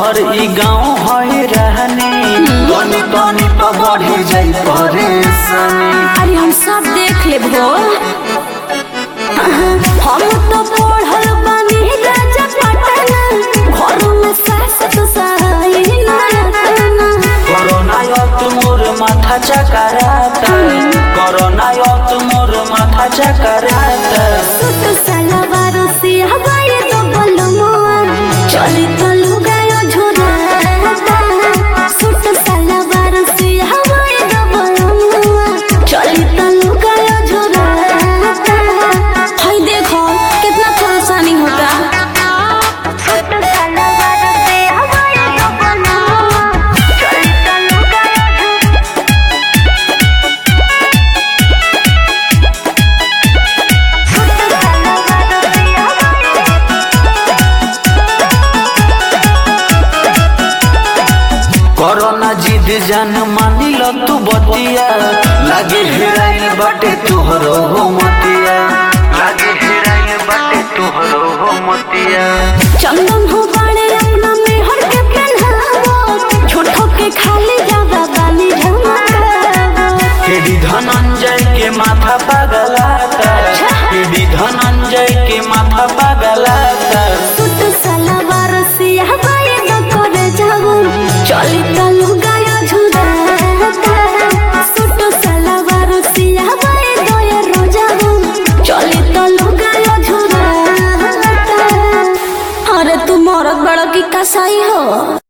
शहर ई गाँव है रहने तनी तनी तो बढ़ी जाई परेशानी अरे हम सब देख ले भो हम तो पढ़ल बानी राजा पटना घर में सास तो सहाय ना रतना कोरोना यत मोर माथा चकराता कोरोना यत मोर माथा चकराता सुत सलवार से हवाई तो बलमुआ चली तो लुगायो झुराता सुत सलवार से हवाई तो बलमुआ चली तो लुगायो झुराता हाय देखो कितना परेशानी होता सुत सलवार से हवाई तो बलमुआ चली तो लुगायो कोरोना जिद जान मानी लो तू बतिया लागे हेराइल बाटे तुहरो हो मतिया लागे हेराइल बाटे तुहरो हो मतिया चंदन हो बाड़े अपना में हर के पहनावो झूठो के खाली जावा बानी झमकावो केडी धनंजय के माथा पगलाता केडी धनंजय के माथा पगलाता सुत सलवार सिया बाई न करे जाऊ चली तलु गाया झुराता सुत सलवार सिया बाई दोय रोजाऊ चली तलु गाया झुराता अरे तू मरद बड़ा की कसाई हो